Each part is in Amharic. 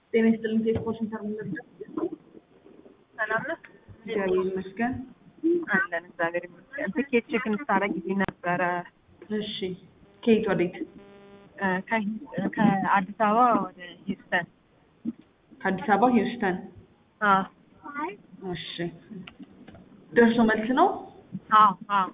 ጤና ይስጥልኝ። ቴሌፎን ኢንተርኔት ሰላም ነህ? እግዚአብሔር ይመስገን። አለን እግዚአብሔር ይመስገን። ትኬት ቼክ እንድታደርግ ጊዜ ነበረ እሺ፣ ከየት ወዴት? እ፣ ከሂ- ከአዲስ አበባ ወደ ሂውስተን። ከአዲስ አበባ ሂውስተን። አዎ እሺ፣ ደርሶ መልስ ነው። አዎ አዎ።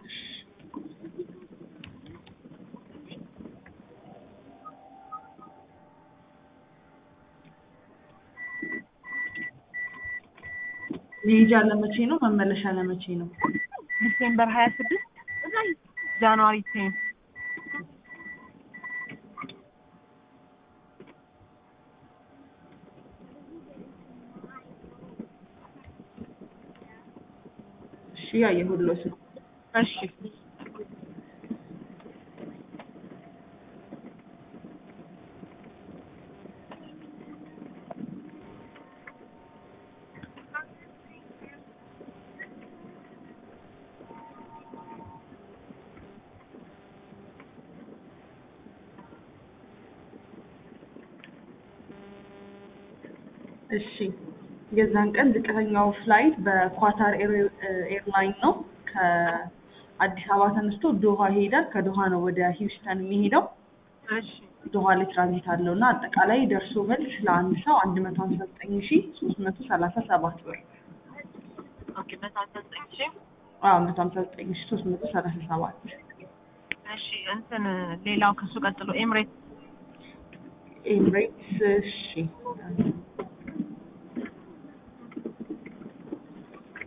መሄጃ ለመቼ ነው? መመለሻ ለመቼ ነው? ዲሴምበር ሀያ ስድስት ጃንዋሪ ቴን እሺ፣ ያየሁሎት ነው። እሺ እሺ የዛን ቀን ዝቅተኛው ፍላይት በኳታር ኤር- ኤርላይን ነው። ከአዲስ አበባ ተነስቶ ዶሃ ይሄዳል። ከዶሃ ነው ወደ ሂውስተን የሚሄደው። እሺ ዶሃ ላይ ትራንዚት አለው እና አጠቃላይ ደርሶ መልስ ለአንድ ሰው አንድ መቶ ሀምሳ ዘጠኝ ሺ ሶስት መቶ ሰላሳ ሰባት ብር ኦኬ በሳሰጠኝ እሺ አዎ መቶ ሀምሳ ዘጠኝ ሺ ሶስት መቶ ሰላሳ ሰባት እሺ እንትን ሌላው ከሱ ቀጥሎ ኤምሬት ኤምሬትስ እሺ